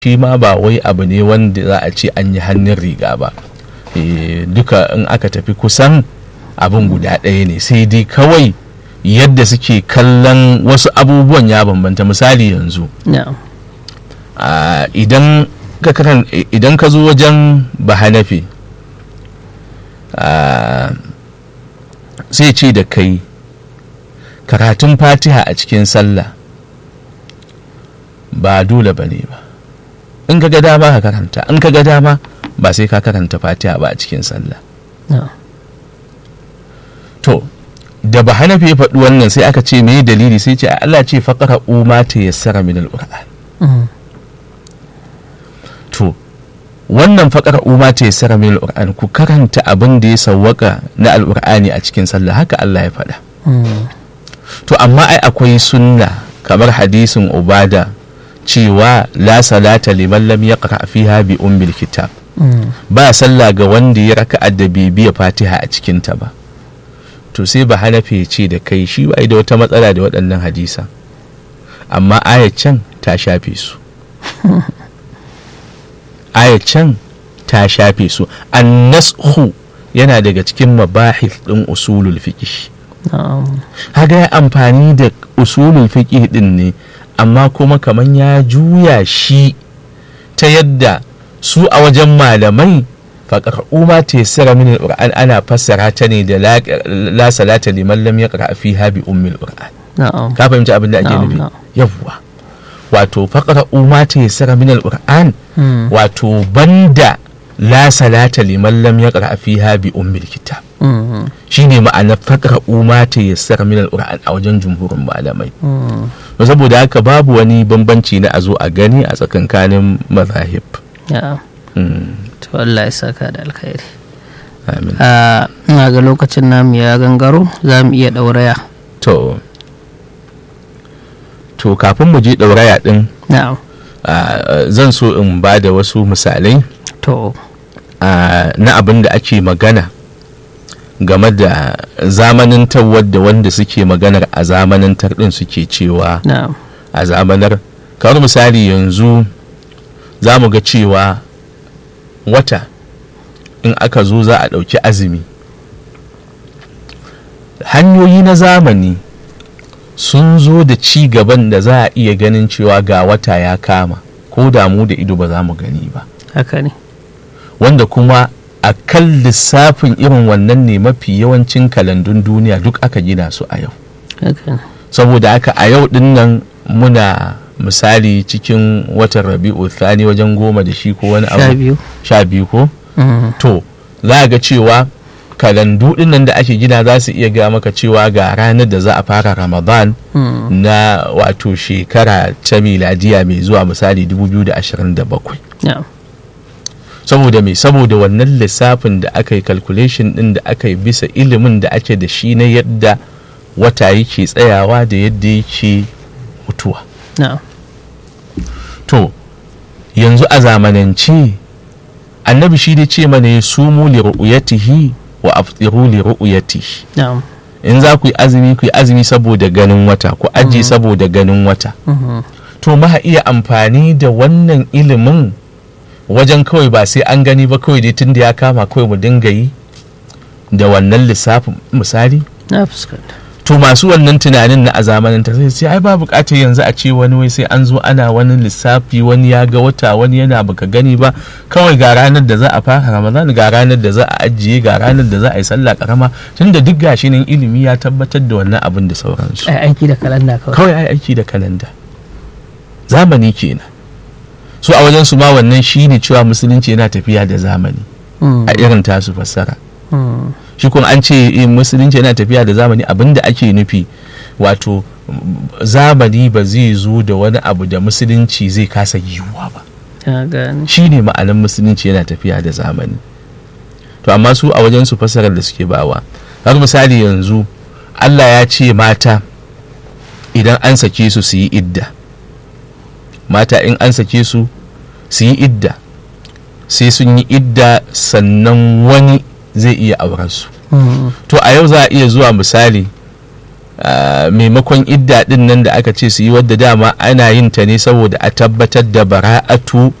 shi ma ba wai abu ne wanda za a ce an yi hannun riga ba Eh, duka in aka tafi kusan abin guda ɗaya ne sai dai kawai yadda suke kallon wasu abubuwan ya bambanta misali yanzu na'am Ah, idan ka karan idan ka zo wajen bahanafi ah, sai ce da kai karatun fatiha a cikin sallah ba dole ba ne ba in ka ga dama ka karanta in ka ga dama ba sai ka karanta fatiha ba a cikin sallah na'am to da bahanafi ya faɗi wannan sai aka ce me dalili sai ce Allah ce faqara ma ta yassara min al-qur'an Mm. to wannan faƙar umma ta yi sara min al'ur'an ku karanta abin da ya sawwaka na al'ur'ani a cikin sallah haka Allah ya faɗa Mm. to amma ai akwai sunna kamar hadisin ubada cewa la salata liman lam yaqra fiha bi ummil kitab Mm. ba sallah ga wanda ya raka da bibiya fatiha a cikin ta ba to sai ba hanafi ya ce da kai shi ba da wata matsala da waɗannan hadisa amma ayat can ta shafe su ayat can ta shafe su annashu yana daga cikin mabahis ɗin usulul fiqh na'am haga ya amfani da usulul fiqh din ne amma kuma kaman ya juya shi ta yadda su a wajen malamai faƙar umma ta yassara min alquran ana fassara ta ne da la, la salata liman lam yaqra fiha bi ummil qur'an na'am ka fahimci abin da ake Na'am, nufi na'am. yawwa wato faƙar umma ta yassara min alquran Mm. wato banda la salata liman lam yaqra fiha bi ummil kitab Mm. shine ma'anar faƙar umma ta yassara min alquran a wajen jumhurin malamai Mm. to saboda haka babu wani bambanci na a zo a gani a tsakankanin mazahib na'am Mm, to Allah ya saka da alkhairi amin a ina ga lokacin namu ya gangaro za mu iya ɗauraya to to kafin mu je ɗauraya ɗin na'am ah, zan so in ba da wasu misalai to ah, na abin da ake magana game da zamanintar wadda wanda suke maganar a zamanantar ɗin suke cewa na'am a zamanar kamar misali yanzu za mu ga cewa wata in aka zo za a ɗauki azumi hanyoyi na zamani sun zo da ci gaban da za a iya ganin cewa ga wata ya kama ko damu da ido ba za mu gani ba haka ne wanda kuma a kan lissafin irin wannan ne mafi yawancin kalandun duniya duk aka gina su a yau haka ne saboda haka a yau din nan muna misali cikin watan rabi'u thani wajen goma da shi ko wani sha abu biyu sha biyu ko Mm. to za a ga cewa kalandu din nan da ake gina za su iya ga maka cewa ga ranar da za a fara ramadan Mm. na wato shekara ta miladiya mai zuwa misali 2027 na'am saboda me saboda wannan lissafin da aka yi calculation din da aka yi bisa ilimin da ake da shi na yadda wata yake tsayawa da yadda yake mutuwa na'am to yanzu a zamanance annabi shi dai ce mana ya sumu li ru'yatihi wa aftiru li ru'yatihi na'am in za ku yi azumi ku yi azumi saboda ganin wata ku aji saboda ganin wata Mhm. to ma iya amfani da wannan ilimin wajen kawai ba sai an gani ba kawai dai tunda ya kama kawai mu dinga yi da wannan lissafin misali na fuskanta to masu wannan tunanin na a zamanin ta sai ai ba bukatar yanzu a ce wani wai sai an zo ana wani lissafi wani ya ga wata wani yana baka gani ba kawai ga ranar da za a fara ramadan ga ranar da za a ajiye ga ranar da za a yi sallah karama tunda duk gashi nan ilimi ya tabbatar da wannan abin da sauransu ai aiki da kalanda kawai kawai ai aiki da kalanda zamani kenan so a wajen su ma wannan shine cewa musulunci yana tafiya da zamani Mm. a irin tasu fassara Mm. shi kuma an ce eh, musulunci yana tafiya da zamani abinda ake nufi wato mm, zamani ba zai zo da wani abu da musulunci zai kasa yiwuwa ba ta gane shi ne ma'anan musulunci yana tafiya da zamani to amma su a wajen su fassarar da suke bawa har misali yanzu allah ya ce mata idan an sake su su yi idda mata in an sake su su yi idda sai sun yi idda sannan wani zai iya auren su Mm. to a yau za a iya zuwa misali maimakon idda din nan da aka ce su yi wadda dama ana yin ta ne saboda a tabbatar da bara'atu